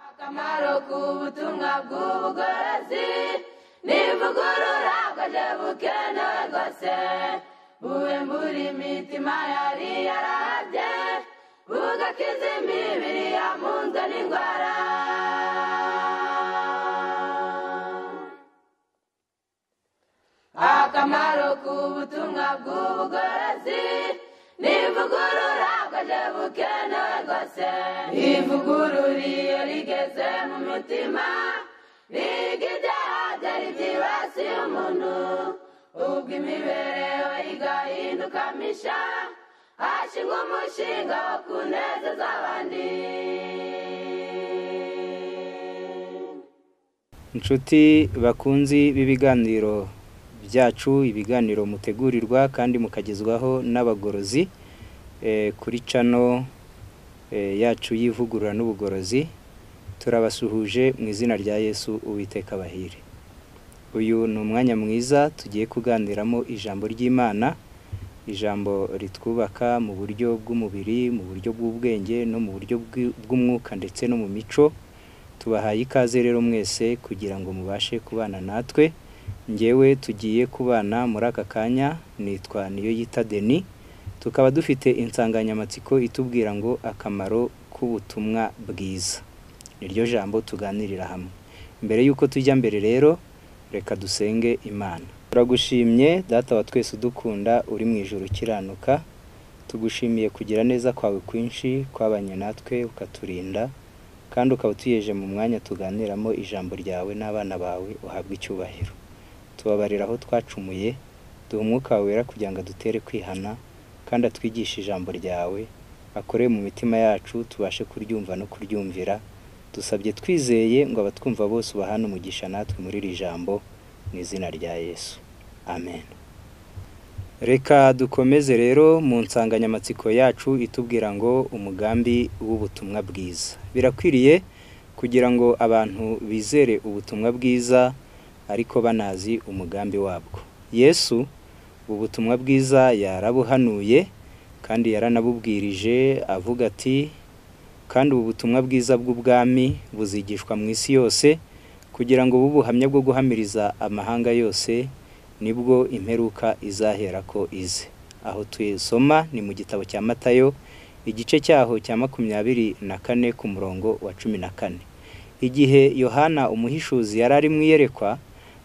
akamaro k'ubutumwa bw'ubugorozi nivugurura bwaje bukenewe rwose buwe muri mitima yari yarabye bugakiza imibiri yamunzwe n'indwara akamaro k'ubutumwa bw'ubugorozi nivugurura bwaje bukenewe rwose ivugurura iyo rigeze mu mitima riga ibyaha byari byibasiye umuntu ubwo imibereho igahinduka misha hashingwa umushinga wo kunezeza abandi inshuti bakunzi b'ibiganiro byacu ibiganiro mutegurirwa kandi mukagezwaho n'abagorozi eh, kuri cano eh, yacu y'ivugurura n'ubugorozi turabasuhuje mu izina rya yesu uwiteka bahire uyu ni umwanya mwiza tugiye kuganiramo ijambo ry'imana ijambo ritwubaka mu buryo bw'umubiri mu buryo bw'ubwenge no mu buryo bw'i- bw'umwuka ndetse no mu mico tubahaye ikaze rero mwese kugira ngo mubashe kubana natwe ngewe tugiye kubana muri aka kanya nitwa niyo yita deni tukaba dufite insanganyamatsiko itubwira ngo akamaro k'ubutumwa bwiza niryo jambo tuganirira hamwe mbere y'uko tujya mbere rero reka dusenge imana turagushimye data wa twese udukunda uri mu ijoro ukiranuka tugushimiye kugira neza kwawe kwinshi kwabanye natwe ukaturinda kandi ukaba utuyeje mu mwanya tuganiramo ijambo ryawe n'abana bawe uhabwe icyubahiro tubabarira aho twacumuye duha umwuka wawe wera kugira ngo adutere kwihana kandi atwigishe ijambo ryawe akore mu mitima yacu tubashe kuryumva no kuryumvira dusabye twizeye ngo abatwumva bose ubahane umugisha natwe muri iri jambo mu izina rya yesu amen reka dukomeze rero mu nsanganyamatsiko yacu itubwira ngo umugambi w'ubutumwa bwiza birakwiriye kugira ngo abantu bizere ubutumwa bwiza ariko banazi umugambi wabwo yesu ubutumwa bwiza yarabuhanuye kandi yaranabubwirije avuga ati kandi ubu butumwa bwiza bw'ubwami buzigishwa mu isi yose kugira ngo bube ubuhamya bwo guhamiriza amahanga yose nibwo imperuka izahera ko ize aho tuyisoma ni mu gitabo cya matayo igice cyaho cya makumyabiri na kane ku murongo wa cumi na kane igihe yohana umuhishuzi yari ari mu iyerekwa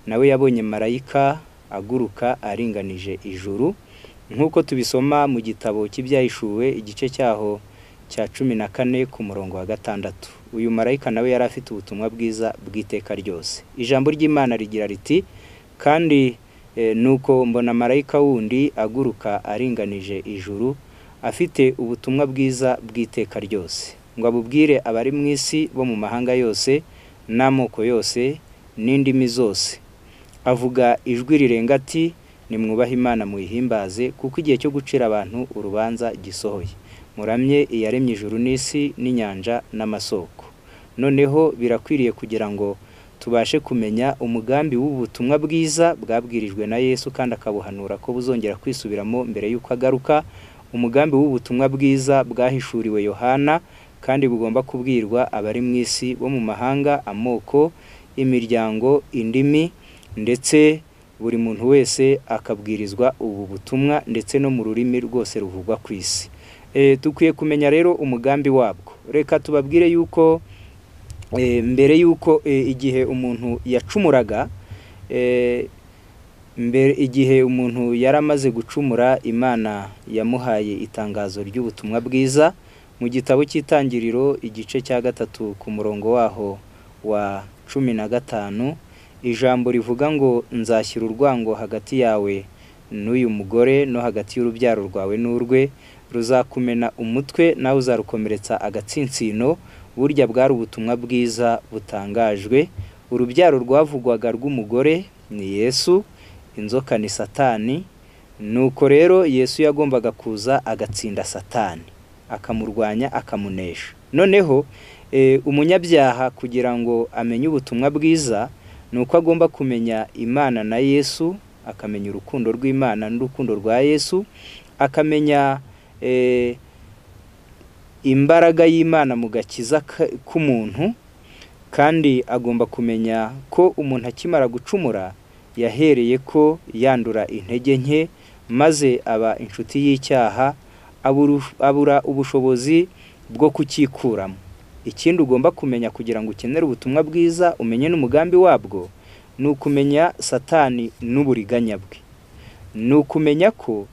nawe yabonye marayika aguruka aringanije ijuru nk'uko tubisoma mu gitabo cy'ibyahishuwe igice cyaho cya cumi na kane ku murongo wa gatandatu uyu marayika nawe yari afite ubutumwa bwiza bw'iteka ryose ijambo ry'imana rigira riti kandi eh, nuko mbona marayika wundi aguruka aringanije ijuru afite ubutumwa bwiza bw'iteka ryose ngo abubwire abari mu isi bo mu mahanga yose n'amoko yose n'indimi zose avuga ijwi rirenga ati nimwubahe imana muyihimbaze kuko igihe cyo gucira abantu urubanza gisohoye muramye iyaremye ijuru n'isi n'inyanja n'amasoko noneho birakwiriye kugira ngo tubashe kumenya umugambi w'ubutumwa bwiza bwabwirijwe na yesu kandi akabuhanura ko buzongera kwisubiramo mbere y'uko agaruka umugambi w'ubutumwa bwiza bwahishuriwe yohana kandi bugomba kubwirwa abari mu isi bo mu mahanga amoko imiryango indimi ndetse buri muntu wese akabwirizwa ubu butumwa ndetse no mu rurimi rwose ruvugwa ku isi Eh, dukwiye kumenya rero umugambi wabwo reka tubabwire yuko eh, mbere y'uko eh, igihe umuntu yacumuraga eh, mbere igihe umuntu yari amaze gucumura imana yamuhaye itangazo ry'ubutumwa bwiza mu gitabo cy'itangiriro igice cya gatatu ku murongo waho wa cumi na gatanu ijambo rivuga ngo nzashyira urwango hagati yawe n'uyu mugore no hagati y'urubyaro rwawe n'urwe ruzakumena umutwe nawe uzarukomeretsa agatsinsino burya bwari ubutumwa bwiza butangajwe urubyaro rwavugwaga rw'umugore ni yesu inzoka ni satani nuko rero yesu yagombaga kuza agatsinda satani akamurwanya akamunesha noneho eh, umunyabyaha kugira ngo amenye ubutumwa bwiza ni uko agomba kumenya imana na yesu akamenya urukundo rw'imana n'urukundo rwa yesu akamenya eh, imbaraga y'imana mu gakiza ka- k'umuntu kandi agomba kumenya ko umuntu akimara gucumura yahereye ko yandura intege nke maze aba inshuti y'icyaha aburu- abura ubushobozi bwo kucyikuramo ikindi ugomba kumenya kugira ngo ukenere ubutumwa bwiza umenye n'umugambi wabwo ni ukumenya satani n'uburiganya bwe ni ukumenya ko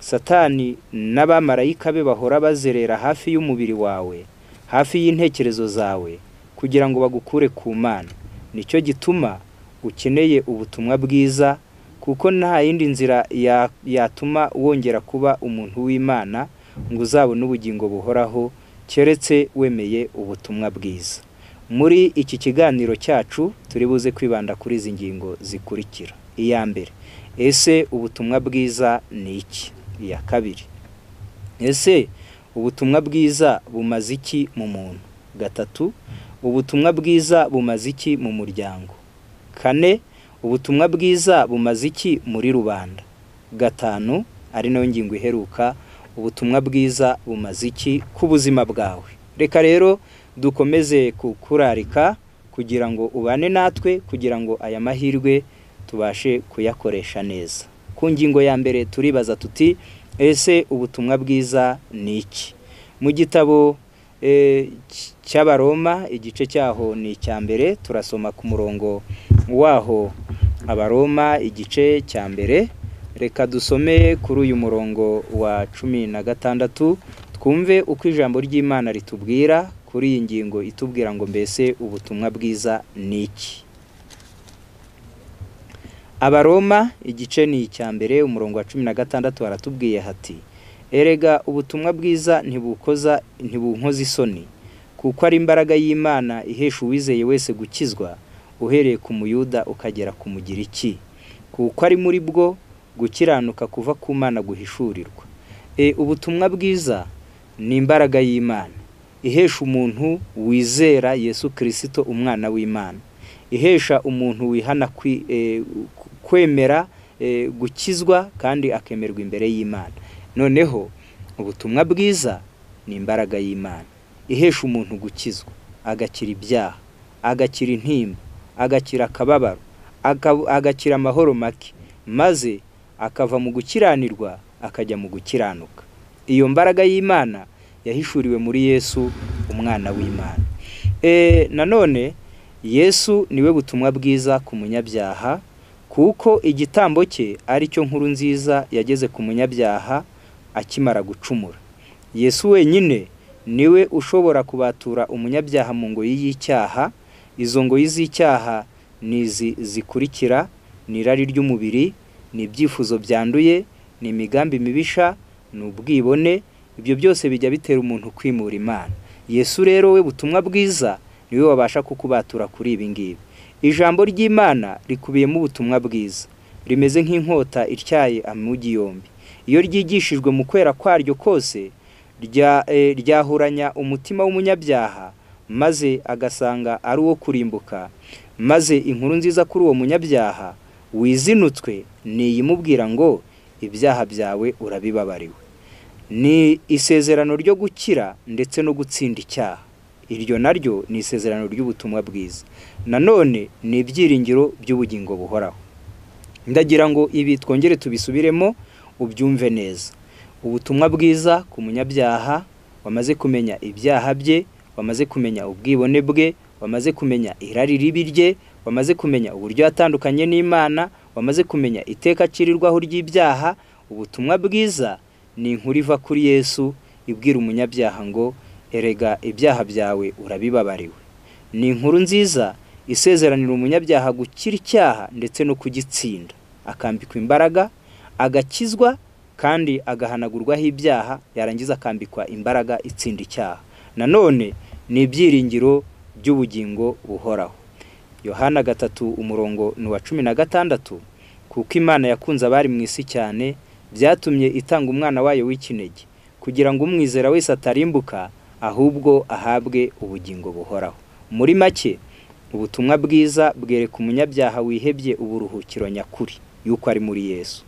satani n'abamarayika be bahora bazerera hafi y'umubiri wawe hafi y'intekerezo zawe kugira ngo bagukure ku mana nicyo gituma ukeneye ubutumwa bwiza kuko nta yindi nzira ya- yatuma wongera kuba umuntu w'imana ngo uzabone ubugingo buhoraho keretse wemeye ubutumwa bwiza muri iki kiganiro cyacu turi buze kwibanda kuri izi ngingo zikurikira iya mbere ese ubutumwa bwiza ni iki iya kabiri ese ubutumwa bwiza bumaze iki mu muntu gatatu ubutumwa bwiza bumaze iki mu muryango kane ubutumwa bwiza bumaze iki muri rubanda gatanu ari nayo ngingo iheruka ubutumwa bwiza bumaze iki ku buzima bwawe reka rero dukomeze kukurarika kugira ngo ubane natwe kugira ngo aya mahirwe tubashe kuyakoresha neza ku ngingo ya mbere turibaza tuti ese ubutumwa bwiza ni iki mu gitabo eh, cy- cy'abaroma igice cyaho ni icya mbere turasoma ku murongo waho abaroma igice cya mbere reka dusome kuri uyu murongo wa cumi na gatandatu twumve uko ijambo ry'imana ritubwira kuri iyi ngingo itubwira ngo mbese ubutumwa bwiza ni iki abaroma igice ni icya mbere umurongo wa cumi na gatandatu haratubwiye hati erega ubutumwa bwiza ntibukoza ntibunkoza isoni kuko ari imbaraga y'imana ihesha uwizeye wese gukizwa uhereye ku muyuda ukagera ku mugiriki kuko ari muri bwo gukiranuka kuva ku mana guhishurirwa e, ubutumwa bwiza ni imbaraga y'imana ihesha umuntu wizera yesu kirisito umwana w'imana ihesha umuntu wihana kwi- eh, ku- kwemera eh, gukizwa kandi akemerwa imbere y'imana noneho ubutumwa bwiza ni imbaraga y'imana ihesha umuntu gukizwa agakira ibyaha agakira intimba agakira akababaro aka- agakira amahoro make maze akava mu gukiranirwa akajya mu gukiranuka iyo mbaraga y'imana yahishuriwe muri yesu umwana w'imana e, nanone yesu niwe butumwa bwiza ku munyabyaha kuko igitambo cye ari cyo nkuru nziza yageze ku munyabyaha akimara gucumura yesu wenyine niwe ushobora kubatura umunyabyaha mu ngoyi y'icyaha izo ngoyi z'icyaha ni izi zikurikira ni irari ry'umubiri ni ibyifuzo byanduye ni imigambi mibisha ni ubwibone ibyo byose bijya bitera umuntu kwimura imana yesu rero we butumwa bwiza niwe wabasha kukubatura kuri ibi ngibi ijambo ry'imana rikubiyemo ubutumwa bwiza rimeze nk'inkota ityaye amugi yombi iyo ryigishijwe mu kwera kwaryo kose rya- eh, ryahuranya umutima w'umunyabyaha maze agasanga ari uwo kurimbuka maze inkuru nziza kuri uwo munyabyaha wizinutswe ni iyimubwira ngo ibyaha byawe urabibabariwe ni isezerano ryo gukira ndetse no gutsinda icyaha iryo naryo ni isezerano ry'ubutumwa bwiza nanone ni ibyiringiro by'ubugingo buhoraho ndagira ngo ibi twongere tubisubiremo ubyumve neza ubutumwa bwiza ku munyabyaha wamaze kumenya ibyaha bye wamaze kumenya ubwibone bwe wamaze kumenya irari ribi rye wamaze kumenya uburyo yatandukanye n'imana wamaze kumenya iteka acirirwaho ry'ibyaha ubutumwa bwiza ni inkuru iva kuri yesu ibwira umunyabyaha ngo erega ibyaha byawe urabibabariwe ni inkuru nziza isezeranira umunyabyaha gukira icyaha ndetse no kugitsinda akambikwa imbaraga agakizwa kandi agahanagurwaho ibyaha yarangiza akambikwa imbaraga itsinda icyaha nanone ni ibyiringiro by'ubugingo buhoraho yohana gatatu umurongo ni uwa cumi na gatandatu kuko imana yakunze abari mu isi cyane byatumye itanga umwana wayo w'ikinege kugira ngo umwizera wese atarimbuka ahubwo ahabwe ubugingo buhoraho muri make ubutumwa bwiza bwereka umunyabyaha wihebye uburuhukiro nyakuri yuko ari muri yesu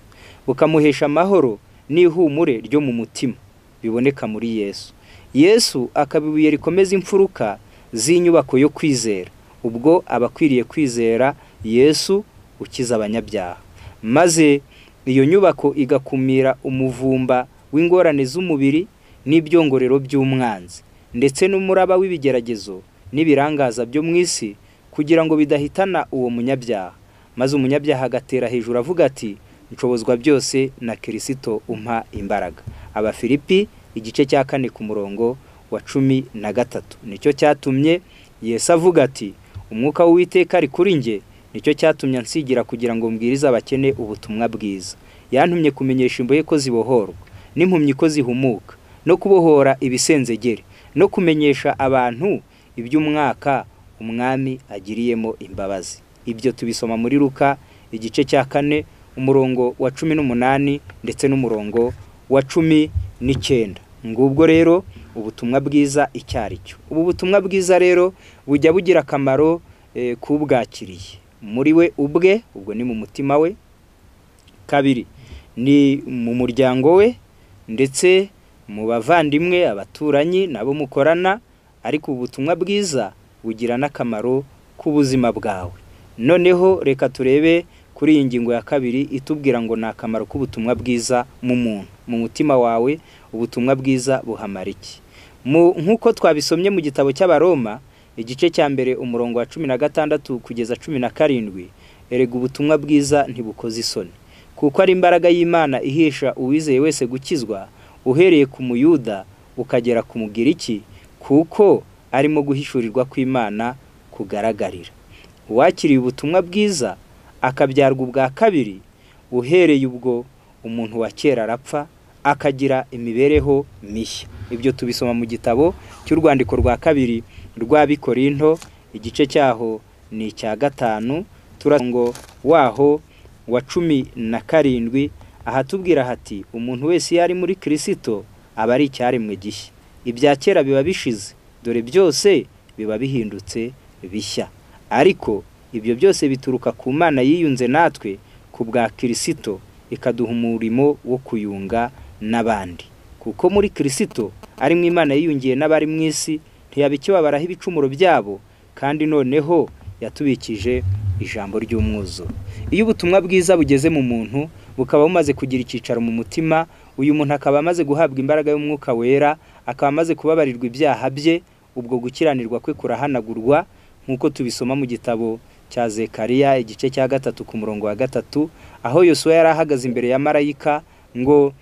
bukamuhesha amahoro n'ihumure ryo mu mutima biboneka muri yesu yesu akaba ibuye rikomeza imfuruka z'inyubako yo kwizera ubwo aba akwiriye kwizera yesu ukiza abanyabyaha maze iyo nyubako igakumira umuvumba w'ingorane z'umubiri n'ibyongorero by'umwanzi ndetse n'umuraba w'ibigeragezo n'ibirangaza byo mu isi kugira ngo bidahitana uwo munyabyaha maze umunyabyaha agatera hejuru avuga ati nshobozwa byose na kirisito umpa imbaraga abafilipi igice cya kane ku murongo wa cumi na gatatu nicyo cyatumye yesu avuga ati umwuka w'uwiteka ari kuri njye nicyo cyatumye ansigira kugira ngo mbwirize abakene ubutumwa bwiza yantumye kumenyesha imbohe ko zibohorwa n'impumyi ko zihumuka no kubohora ibisenzegere no kumenyesha abantu iby'umwaka umwami agiriyemo imbabazi ibyo tubisoma muri ruka igice cya kane umurongo wa cumi n'umunani ndetse n'umurongo wa cumi n'icyenda ngubwo rero ubutumwa bwiza icyo ari cyo ubu butumwa bwiza rero bujya bugira akamaro k'ubwakiriye muri we ubwe ubwo ni mu mutima we kabiri ni mu muryango we ndetse mu bavandimwe abaturanyi nabo mukorana ariko ubutumwa bwiza bugira n'akamaro k'ubuzima bwawe noneho reka turebe kuri iyi ngingo ya kabiri itubwira ngo ni akamaro k'ubutumwa bwiza mu muntu mu mutima wawe ubutumwa bwiza buhamara iki nk'uko twabisomye mu gitabo cy'abaroma igice cya mbere umurongo wa cumi na gatandatu kugeza cumi na karindwi erega ubutumwa bwiza ntibukoze isoni kuko ari imbaraga y'imana ihesha uwizeye wese gukizwa uhereye ku muyuda ukagera ku mugiriki kuko arimo guhishurirwa kw'imana kugaragarira uwakiriye ubutumwa bwiza akabyarwa ubwa kabiri uhereye ubwo umuntu wa kera arapfa akagira imibereho mishya ibyo tubisoma mu gitabo cy'urwandiko rwa kabiri rw'abikorinto igice cyaho ni icya gatanu turago waho wa cumi na karindwi ahatubwira hati umuntu wese iyo ari muri kirisito aba ari icyaremwe gishya ibya kera biba bishize dore byose biba bihindutse bishya ariko ibyo byose bituruka ku mana yiyunze natwe ku bwa kirisito ikaduha umurimo wo kuyunga n'abandi kuko muri kirisito ari mu imana yiyungiye n'abari mu isi ntiyaba ikibabaraho ibicumuro byabo kandi noneho yatubikije ijambo ry'umwuzure iyo ubutumwa bwiza bugeze mu muntu bukaba bumaze kugira icyicaro mu mutima uyu muntu akaba amaze guhabwa imbaraga y'umwuka wera akaba amaze kubabarirwa ibyaha bye ubwo gukiranirwa kwe kurahanagurwa nk'uko tubisoma mu gitabo cya zekariya igice cya gatatu ku murongo wa gatatu aho yosuwa yari ahagaze imbere ya marayika ngo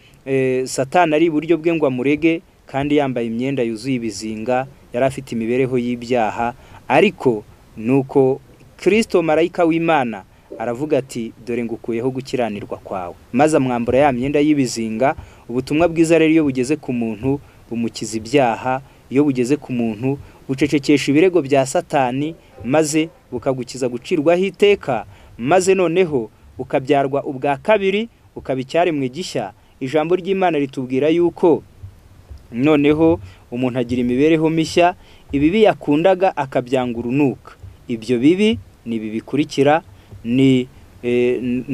satana ari iburyo bwe ngo amurege kandi yambaye imyenda yuzuye ibizinga yari afite imibereho y'ibyaha ariko ni uko kirisito marayika w'imana aravuga ati dore ngukuyeho gukiranirwa kwawe maze amwambura ya myenda y'ibizinga ubutumwa bwiza rero iyo bugeze ku muntu bumukiza ibyaha iyo bugeze ku muntu bucecekesha ibirego bya satani maze bukagukiza gucirwaho iteka maze noneho bukabyarwa ubwa kabiri ukaba icyaremwe gishya ijambo ry'imana ritubwira yuko noneho umuntu agira imibereho mishya ibibi yakundaga akabyanga urunuka ibyo bibi ni ibi bikurikira ni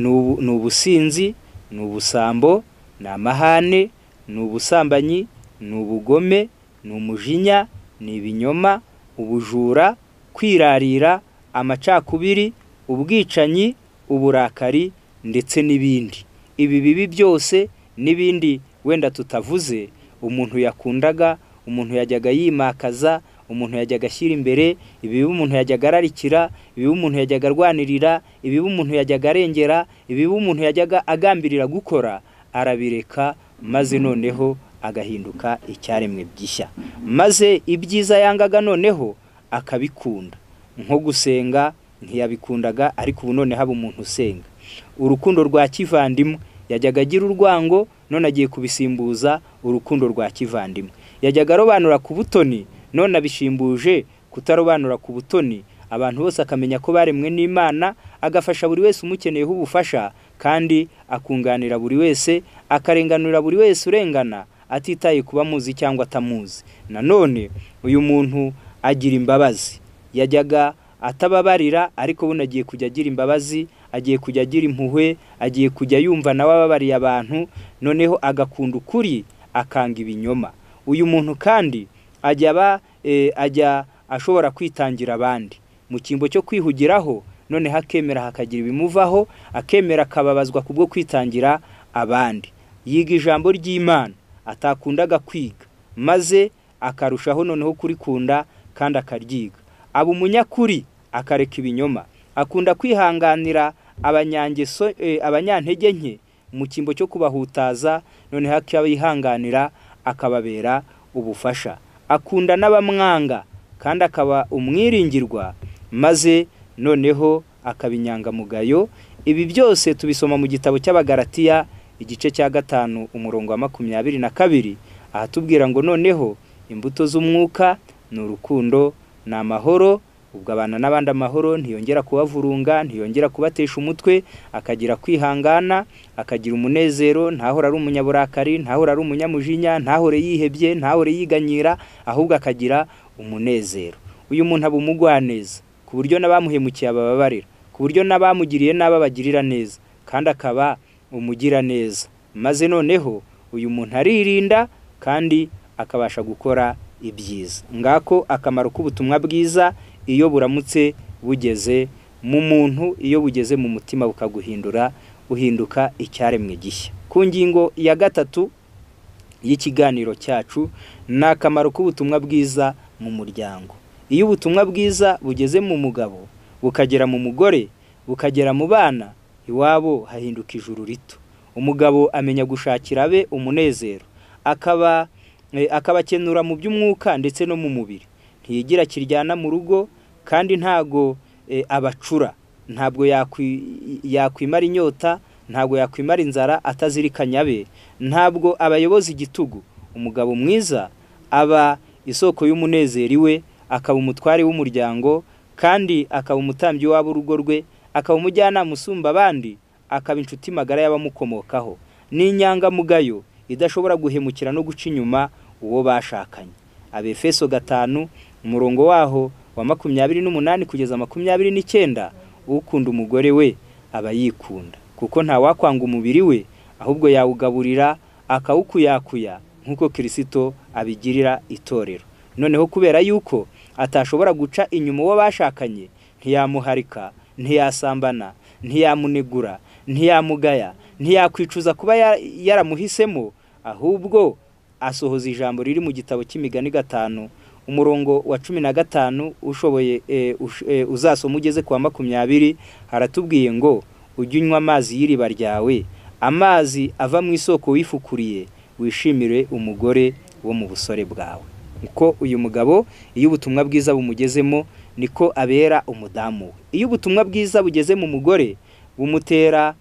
ubusinzi ni ubusambo ni amahane ni ubusambanyi ni ubugome ni umujinya ni ibinyoma ubujura kwirarira amacakubiri ubwicanyi uburakari ndetse n'ibindi ibi bibi byose n'ibindi wenda tutavuze umuntu yakundaga umuntu yajyaga yimakaza umuntu yajyaga ashyira imbere ibibi umuntu yajyaga ararikira ibibi umuntu yajyaga arwanirira ibibi umuntu yajyaga arengera ibibi umuntu yajyaga agambirira gukora arabireka maze noneho agahinduka icyaremwe gishya maze ibyiza yangaga noneho akabikunda nko gusenga ntiyabikundaga ariko ubu none haba umuntu usenga urukundo rwa kivandimwe yajyaga agira urwango none agiye kubisimbuza urukundo rwa kivandimwe yajyaga arobanura ku butoni none abishimbuje kutarobanura ku butoni abantu bose akamenya ko baremwe n'imana agafasha buri wese umukeneyeho ubufasha kandi akunganira buri wese akarenganura buri wese urengana atitaye kuba amuzi cyangwa atamuzi nanone uyu muntu agira imbabazi yajyaga atababarira ariko ubundi agiye kujya agira imbabazi agiye kujya agira impuhwe agiye kujya yumva nawe ababariye abantu noneho agakunda ukuri akanga ibinyoma uyu muntu kandi ajya aba ajya ashobora kwitangira abandi mu cyimbo cyo kwihugiraho noneho akemera hakagira ibimuvaho akemera akababazwa kubwo kwitangira abandi yiga ijambo ry'imana atakundaga kwiga maze akarushaho noneho kurikunda kandi akaryiga aba umunyakuri akareka ibinyoma akunda kwihanganira abanyangeso abanyantege nke mu cyimbo cyo kubahutaza noneho akabihanganira akababera ubufasha akunda n'abamwanga kandi akaba umwiringirwa maze noneho akaba inyangamugayo ibi byose tubisoma mu gitabo cy'abagaratiya igice cya gatanu umurongo wa makumyabiri na kabiri ahatubwira ngo noneho imbuto z'umwuka ni urukundo ni amahoro ubwo abana n'abandi amahoro ntiyongera kubavurunga ntiyongera kubatesha umutwe akagira kwihangana akagira umunezero ntahora ari umunyaburakari ntahora ari umunyamujinya ntahore yihebye ntahore yiganyira ahubwo akagira umunezero uyu muntu aba umugwaneza ku buryo n'abamuhemukiye abababarira ku buryo n'abamugiriye n'aba bagirira neza kandi akaba umugira neza maze noneho uyu muntu aririnda kandi akabasha gukora ibyiza ngako akamaro k'ubutumwa bwiza iyo buramutse bugeze mu muntu iyo bugeze mu mutima bukaguhindura uhinduka icyaremwe gishya ku ngingo ya gatatu y'ikiganiro cyacu ni akamaro k'ubutumwa bwiza mu muryango iyo ubutumwa bwiza bugeze mu mugabo bukagera mu mugore bukagera mu bana iwabo hahinduka ijuru rito umugabo amenya gushakira abe umunezero akaba akabakenura mu by'umwuka ndetse no mu mubiri ntiyigira kiryana mu rugo kandi ntago abacura ntabwo yakwimara inyota ntabwo yakwimara inzara atazirikanya be ntabwo abayobozi igitugu umugabo mwiza aba isoko y'umunezero iwe akaba umutware w'umuryango kandi akaba umutambyi w'ab'urugo rwe akaba umujyanama usumba abandi akaba inshuti magara y'abamukomokaho ni inyangamugayo idashobora guhemukira no guca inyuma uwo bashakanye abefeso gatanu umurongo waho wa makumyabiri n'umunani kugeza makumyabiri n'icyenda ukunda umugore we aba yikunda kuko ntawakwanga umubiri we ahubwo yawugaburira akawukuyakuya nk'uko kirisito abigirira itorero noneho kubera yuko atashobora guca inyuma uwo bashakanye ntiyamuharika ntiyasambana ntiyamunegura ntiyamugaya ntiyakwicuza kuba yaramuhisemo ahubwo asohoza ijambo riri mu gitabo cy'imigani gatanu umurongo wa cumi na gatanu ushoboye uzasoma ugeze ku wa makumyabiri haratubwiye ngo ujye unywa amazi y'iriba ryawe amazi ava mu isoko wifukuriye wishimire umugore wo mu busore bwawe uko uyu mugabo iyo ubutumwa bwiza bumugezemo niko abera umudamu we iyo ubutumwa bwiza bugeze mu mugore bumutera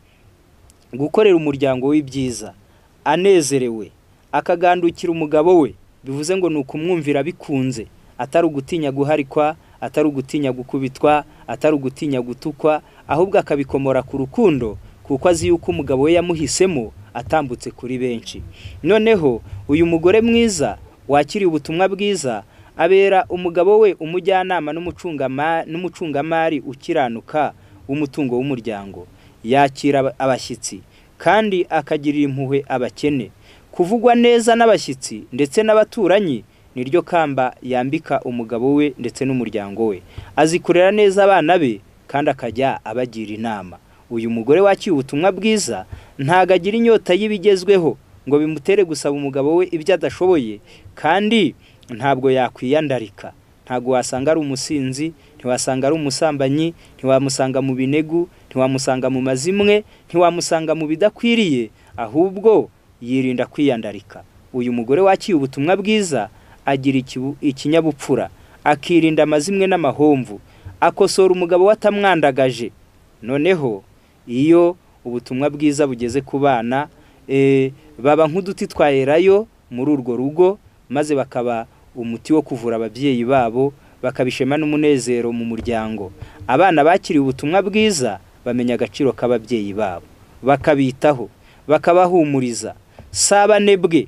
gukorera umuryango w'ibyiza anezerewe akagandukira umugabo we bivuze ngo ni ukumwumvira bikunze atari ugutinya guharikwa atari ugutinya gukubitwa atari ugutinya gutukwa ahubwo akabikomora ku rukundo kuko azi yuko umugabo we yamuhisemo atambutse kuri benshi noneho uyu mugore mwiza wakiriye ubutumwa bwiza abera umugabo we umujyanama n'umucungamari ukiranuka w'umutungo w'umuryango yakira abashyitsi kandi akagirira impuhwe abakene kuvugwa neza n'abashyitsi ndetse n'abaturanyi niryo kamba yambika umugabo we ndetse n'umuryango we azi kurera neza abana be kandi akajya abagira inama uyu mugore wakiye ubutumwa bwiza ntago agira inyota y'ibigezweho ngo bimutere gusaba umugabo we ibyo adashoboye kandi ntabwo yakwiyandarika ntabwo wasanga ari umusinzi ntiwasanga ari umusambanyi ntiwamusanga mu binegu ntiwamusanga mu mazimwe ntiwamusanga mu bidakwiriye ahubwo yirinda kwiyandarika uyu mugore wakiye ubutumwa bwiza agira ikinyabupfura akirinda amazimwe n'amahomvu akosora umugabo we atamwandagaje noneho iyo ubutumwa bwiza bugeze ku bana baba nk'uduti twaherayo muri urwo rugo maze bakaba umuti wo kuvura ababyeyi babo bakabishema n'umunezero mu muryango abana bakiriye ubutumwa bwiza bamenya agaciro k'ababyeyi babo bakabitaho bakabahumuriza sabane bwe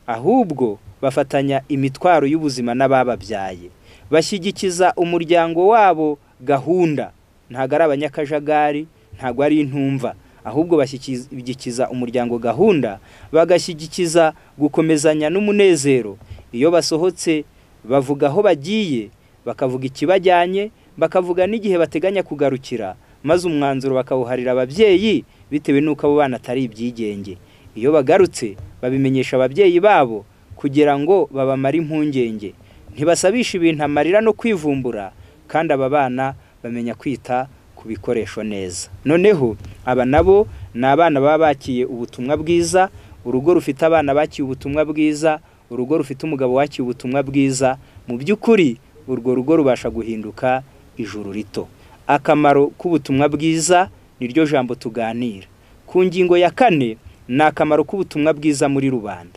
ahubwo bafatanya imitwaro y'ubuzima n'abababyaye bashyigikiza umuryango wabo gahunda ntabwo ari abanyakajagari ntabwo ari intumva ahubwo bashyigikiza umuryango gahunda bagashyigikiza gukomezanya n'umunezero iyo basohotse bavuga aho bagiye bakavuga ikibajyanye bakavuga n'igihe bateganya kugarukira maze umwanzuro bakawuharira ababyeyi bitewe n'uko abo bana atari ibyigenge iyo bagarutse babimenyesha ababyeyi babo kugira ngo babamare impungenge ntibasabisha ibintu amarira no kwivumbura kandi aba bana bamenya kwita ku bikoresho neza noneho aba nabo ni abana baba bakiye ubutumwa bwiza urugo rufite abana bakiye ubutumwa bwiza urugo rufite umugabo wakiye ubutumwa bwiza mu by'ukuri urwo rugo rubasha guhinduka ijuru rito akamaro k'ubutumwa bwiza niryo jambo tuganira ku ngingo ya kane ni akamaro k'ubutumwa bwiza muri rubanda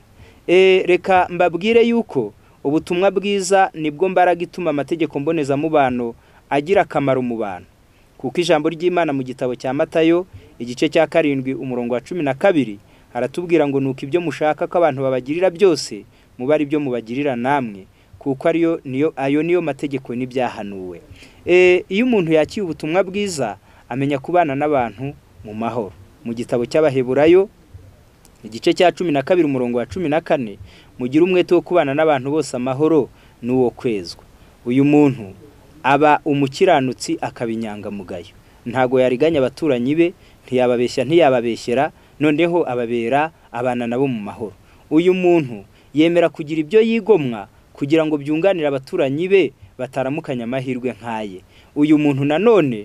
reka mbabwire yuko ubutumwa bwiza nibwo mbaraga ituma amategeko mbonezamubano agira akamaro mu bantu kuko ijambo ry'imana mu gitabo cya matayo igice cya karindwi umurongo wa cumi na kabiri haratubwira ngo nuko ibyo mushaka ko abantu babagirira byose muba ari byo mubagirira namwe kuko ariyo niyo ayo niyo mategeko n'ibyahanuwe iyo umuntu yakiye ubutumwa bwiza amenya kubana n'abantu mu mahoro mu gitabo cy'abaheburayo igice cya cumi na kabiri umurongo wa cumi na kane mugira umwete wo kubana n'abantu bose amahoro n'uwo kwezwa uyu muntu aba umukiranutsi akaba inyangamugayo ntago yariganya abaturanyi be ntiyababeshya ntiyababeshyera noneho ababera abana nabo mu mahoro uyu muntu yemera kugira ibyo yigomwa kugira ngo byunganire abaturanyi be bataramukanya amahirwe nk'aye uyu muntu nanone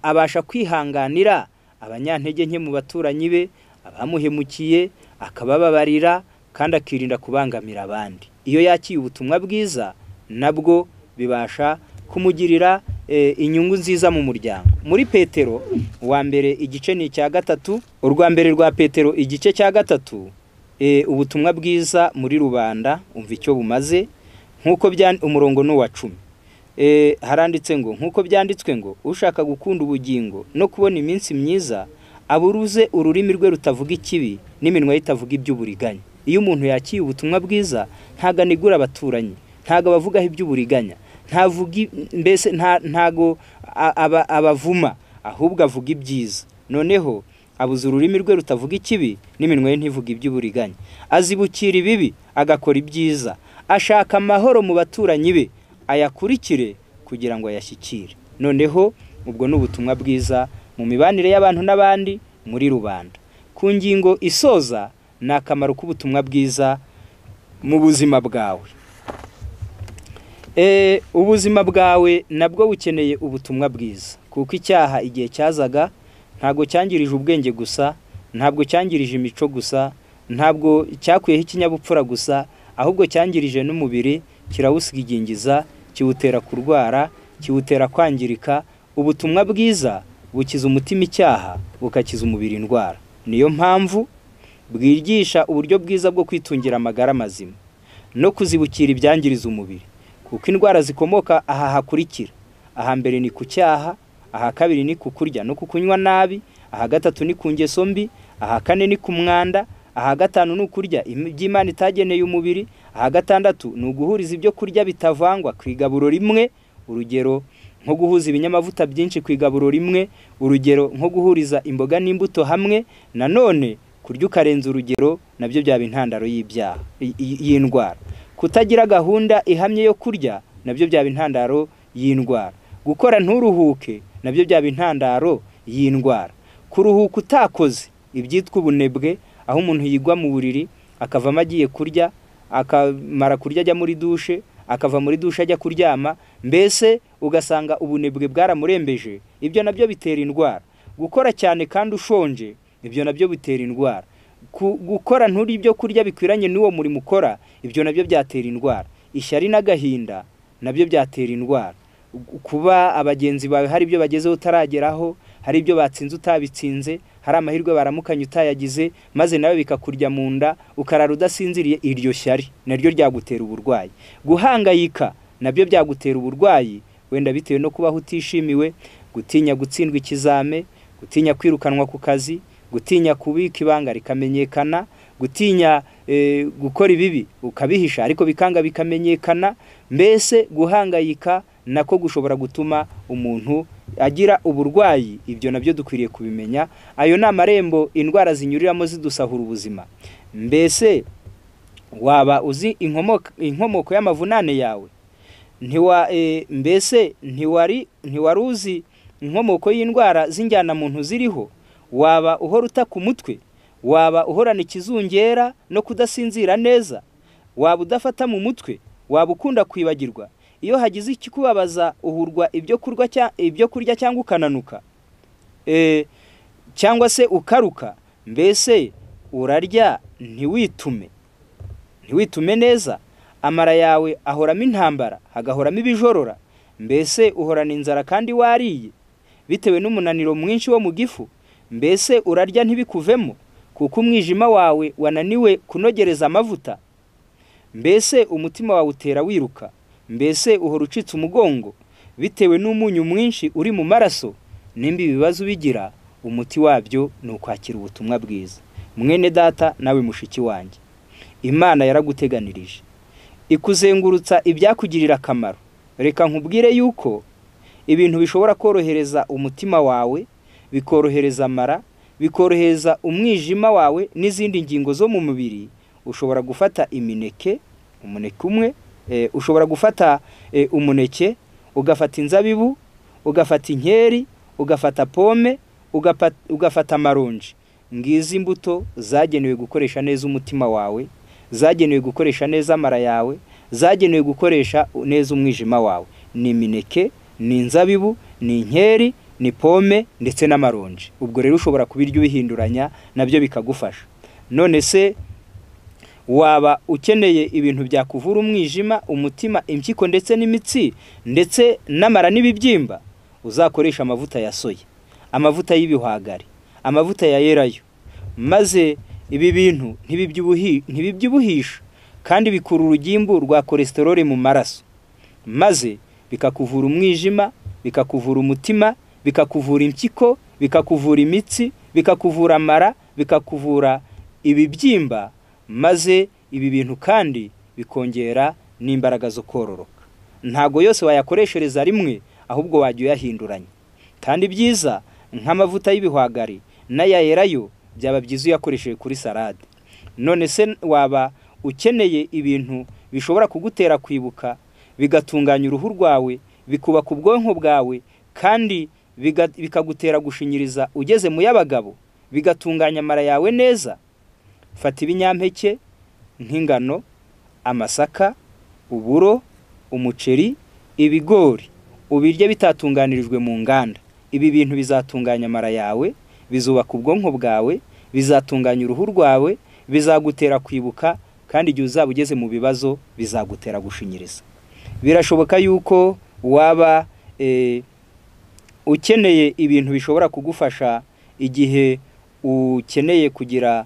abasha kwihanganira abanyantege nke mu baturanyi be abamuhemukiye akabababarira kandi akirinda kubangamira abandi iyo yakiye ubutumwa bwiza nabwo bibasha kumugirira inyungu nziza mu muryango muri petero uwa mbere igice ni icya gatatu urwa mbere rwa petero igice cya gatatu ubutumwa bwiza muri rubanda umva icyo bumaze nk'uko umurongo ni uwa cumi haranditse ngo nk'uko byanditswe ngo ushaka gukunda ubugingo no kubona iminsi myiza aburuze ururimi rwe rutavuga ikibi n'iminwa ye itavuga iby'uburiganya iyo umuntu yakiye ubutumwa bwiza ntago anigura abaturanyi ntago abavugaho iby'uburiganya mbese ntago abavuma ahubwo avuga ibyiza noneho abuze ururimi rwe rutavuga ikibi n'iminwa ye ntivuga iby'uburiganya azibukira ibibi agakora ibyiza ashaka amahoro mu baturanyi be ayakurikire kugira ngo ayashyikire noneho ubwo ni ubutumwa bwiza mu mibanire y'abantu n'abandi muri rubanda ku ngingo isoza ni akamaro k'ubutumwa bwiza mu buzima bwawe ubuzima bwawe nabwo bukeneye ubutumwa bwiza kuko icyaha igihe cyazaga ntabwo cyangirije ubwenge gusa ntabwo cyangirije imico gusa ntabwo cyakuyeho ikinyabupfura gusa ahubwo cyangirije n'umubiri kirawusigingiza kiwutera kurwara kiwutera kwangirika ubutumwa bwiza bukiza umutima icyaha bukakiza umubiri indwara niyo mpamvu bwigisha uburyo bwiza bwo kwitungira amagara mazima no kuzibukira ibyangiriza umubiri kuko indwara zikomoka aha hakurikira aha mbere ni ku cyaha aha kabiri ni ku kurya no ku kunywa nabi aha gatatu ni ku ngeso mbi aha kane ni ku mwanda aha gatanu ni ukurya iby'imana itageneye umubiri aha gatandatu ni uguhuriza ibyo kurya bitavangwa ku igaburo rimwe urugero nko guhuza ibinyamavuta byinshi ku igaburo rimwe urugero nko guhuriza imboga n'imbuto hamwe nanone kurya ukarenza urugero nabyo byaba intandaro y'ibyaha y'indwara kutagira gahunda ihamye yo kurya nabyo byaba intandaro y'indwara gukora nturuhuke nabyo byaba intandaro y'indwara kuruhuka utakoze ibyitwa ubunebwe aho umuntu yigwa mu buriri akavamo agiye kurya akamara kurya ajya muri dushe akava muri dushe ajya kuryama mbese ugasanga ubunebwe bwaramurembeje ibyo nabyo bitera indwara gukora cyane kandi ushonje ibyo nabyo bitera indwara gukora nturi ibyo kurya bikwiranye n'uwo murimo ukora ibyo nabyo byatera indwara ishyari n'agahinda nabyo byatera indwara kuba abagenzi bawe hari ibyo bagezeho utarageraho hari ibyo batsinze utabitsinze hari amahirwe baramukanya utayagize maze nawe bikakurya mu nda ukarara udasinziriye iryo shyari naryo ryagutera uburwayi guhangayika nabyo byagutera uburwayi wenda bitewe no kubaho utishimiwe gutinya gutsindwa ikizame gutinya kwirukanwa ku kazi gutinya kubika ibanga rikamenyekana gutinya gukora ibibi ukabihisha ariko bikanga bikamenyekana mbese guhangayika nako gushobora gutuma umuntu agira uburwayi ibyo nabyo dukwiriye kubimenya ayo ni amarembo indwara zinyuriramo zidusahura ubuzima mbese waba uzi inkomoko y'amavunane yawe ntiwa mbese ntiwari ntiwari uzi inkomoko y'indwara z'injyana muntu ziriho waba uhora uta ku mutwe waba uhorana ikizungera no kudasinzira neza waba udafata mu mutwe waba ukunda kwibagirwa iyo hagize ikikubabaza uhurwa ibyo kurya cyangwa ukananuka cyangwa se ukaruka mbese urarya ntiwitume ntiwitume neza amara yawe ahoramo intambara hagahoramo ibijorora mbese uhorana inzara kandi wariye bitewe n'umunaniro mwinshi wo mu gifu mbese urarya ntibikuvemo kuko umwijima wawe wananiwe kunogereza amavuta mbese umutima wawe utera wiruka mbese uhora ucitse umugongo bitewe n'umunyu mwinshi uri mu maraso nimba ibibazo ubigira umuti wabyo ni ukwakira ubutumwa bwiza mwene data nawe mushiki wanjye imana yaraguteganirije ikuzengurutsa ibyakugirira akamaro reka nkubwire yuko ibintu bishobora korohereza umutima wawe bikorohereza amara bikorohereza umwijima wawe n'izindi ngingo zo mu mubiri ushobora gufata imineke umuneke umwe ushobora gufata umuneke ugafata inzabibu ugafata inkeri ugafata pome ugafata amaronji ngizi imbuto zagenewe gukoresha neza umutima wawe zagenewe gukoresha neza amara yawe zagenewe gukoresha neza umwijima wawe ni imineke ni inzabibu ni inkeri ni pome ndetse n'amaronji ubwo rero ushobora kubirya ubihinduranya nabyo bikagufasha none se waba ukeneye ibintu byakuvura umwijima umutima impyiko ndetse n'imitsi ndetse n'amara n'ibibyimba uzakoresha amavuta ya soya amavuta y'ibihwagari amavuta ya yerayo maze ibi bintu ntibibyibuhisha kandi bikura urugimbu rwa kolesterole mu maraso maze bikakuvura umwijima bikakuvura umutima bikakuvura impyiko bikakuvura imitsi bikakuvura amara bikakuvura ibibyimba maze ibi bintu kandi bikongera n'imbaraga zo kororoka ntabwo yose wayakoreshereza rimwe ahubwo wajya uyahinduranya kandi byiza nk'amavuta y'ibihwagari n'ayayerayo byaba byiza uyakoresheje kuri salade none se waba ukeneye ibintu bishobora kugutera kwibuka bigatunganya uruhu rwawe bikubaka ubwonko bwawe kandi bikagutera gushinyiriza ugeze mu y'abagabo bigatunganya amara yawe neza fata ibinyampeke nk'ingano amasaka uburo umuceri ibigori ubirya bitatunganirijwe mu nganda ibi bintu bizatunganya amara yawe bizubaka ubwonko bwawe bizatunganya uruhu rwawe bizagutera kwibuka kandi igihe uzaba ugeze mu bibazo bizagutera gushinyiriza birashoboka yuko waba ukeneye ibintu bishobora kugufasha igihe ukeneye kugira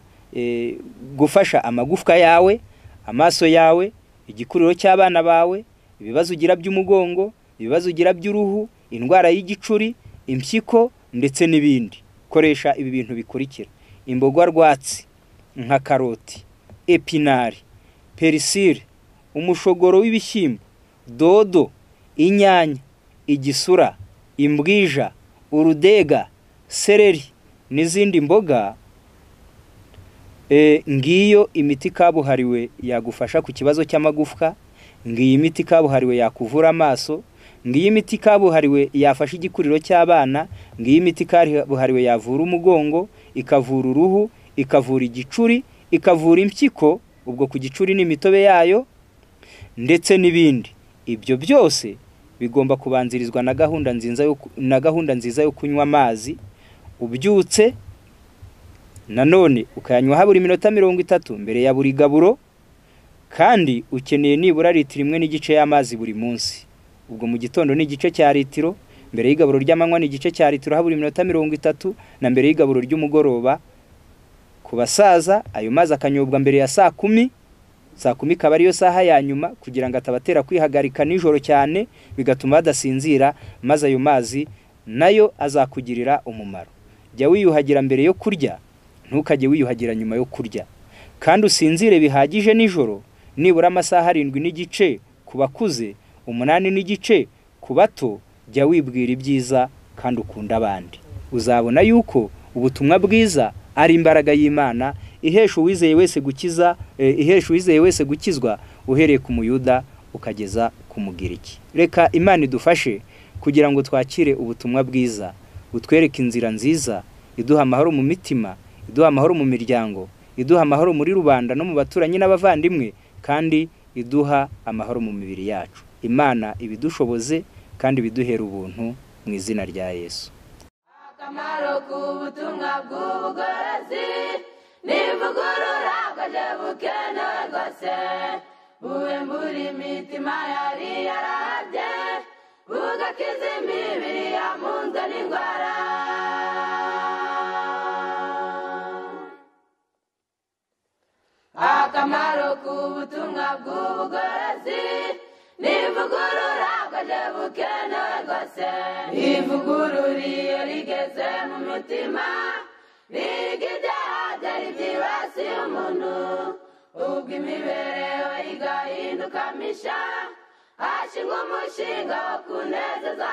gufasha amagufwa yawe amaso yawe igikuriro cy'abana bawe ibibazo ugira by'umugongo ibibazo ugira by'uruhu indwara y'igicuri impyiko ndetse n'ibindi koresha ibi bintu bikurikira imboga rwatsi nka karoti epinari perisire umushogoro w'ibishyimbo dodo inyanya igisura imbwija urudega sereri n'izindi mboga ngiyo imiti kabuhariwe yagufasha ku kibazo cy'amagufwa ngiyi miti kabuhariwe yakuvura amaso ngiyi miti kabuhariwe yafasha igikuriro cy'abana ngiyi miti kabuhariwe yavura umugongo ikavura uruhu ikavura igicuri ikavura impyiko ubwo ku gicuri n'imitobe yayo ndetse n'ibindi ibyo byose bigomba kubanzirizwa na gahunda nziza na gahunda nziza yo kunywa amazi ubyutse nanone ukayanywaho buri minota mirongo itatu mbere ya buri gaburo kandi ukeneye nibura litiro imwe n'igice y'amazi buri munsi ubwo mu gitondo ni igice cya litiro mbere y'igaburo ry'amanywa ni igice cya litiro buri minota mirongo itatu na mbere y'igaburo ry'umugoroba ku basaza ayo mazi akanyobwa mbere ya saa kumi saa kumi ikaba ariyo saha ya nyuma kugira ngo atabatera kwihagarika nijoro cyane bigatuma badasinzira maze ayo mazi nayo azakugirira umumaro jya wiyuhagira mbere yo kurya ntukajye wiyuhagira nyuma yo kurya kandi usinzire bihagije nijoro nibura amasaha arindwi n'igice ku bakuze umunani n'igice ku bato jya wibwira ibyiza kandi ukunda abandi uzabona yuko ubutumwa bwiza ari imbaraga y'imana ihesha uwizeye wese gukiza ihesha uwizeye wese gukizwa uhereye ku muyuda ukageza ku mugiriki reka imana idufashe kugira ngo twakire ubutumwa bwiza butwereke inzira nziza iduha amahoro mu mitima iduha amahoro mu miryango iduha amahoro muri rubanda no mu baturanyi n'abavandimwe kandi iduha amahoro mu mibiri yacu imana ibidushoboze kandi ibiduhera ubuntu mu izina rya yesu akamaro k'ubutumwa bw'ubugorozi nivugurura bwaje bukenewe rwose buwe muri mitima yari yarabye bugakiza imibiri yamunzwe n'indwara akamaro k'ubutumwa bw'ubugorozi nivugurura bwaje bukenewe rwose ivugurura iyo rigeze mu mutima biga ibyaha byari byibasiye umuntu ubwo imibereho igahinduka misha hashingwa umushinga wo kunezeza